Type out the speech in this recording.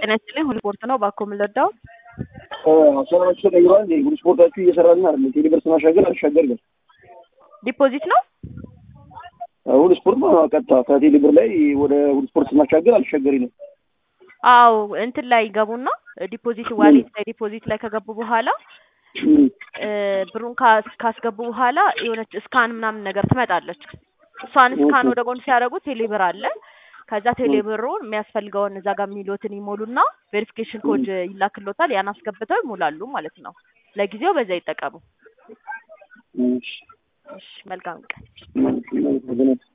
ጤና ይስጥልኝ ሁሉ ስፖርት ነው። ባኮ የምንረዳው አሰራራችሁ ተቀይሯል። ሁሉ ስፖርታችሁ እየሰራልን አይደለም። ቴሌብር ስናሻገር አልሻገር ግን ዲፖዚት ነው። ሁሉ ስፖርት ነው ቀጥታ ከቴሌብር ላይ ወደ ሁሉ ስፖርት ስናሻገር አልሻገሪ ነው። አዎ እንትን ላይ ይገቡና ዲፖዚት ዋሌት ላይ ዲፖዚት ላይ ከገቡ በኋላ ብሩን ካስ- ካስገቡ በኋላ የሆነች እስካን ምናምን ነገር ትመጣለች። እሷን እስካን ወደ ጎን ሲያደርጉ ቴሌብር አለ። ከዛ ቴሌብሩን የሚያስፈልገውን እዛ ጋር የሚሉትን ይሞሉና ቬሪፊኬሽን ኮድ ይላክሎታል። ያን አስገብተው ይሞላሉ ማለት ነው። ለጊዜው በዛ ይጠቀሙ። እሺ፣ መልካም ቀን። እሺ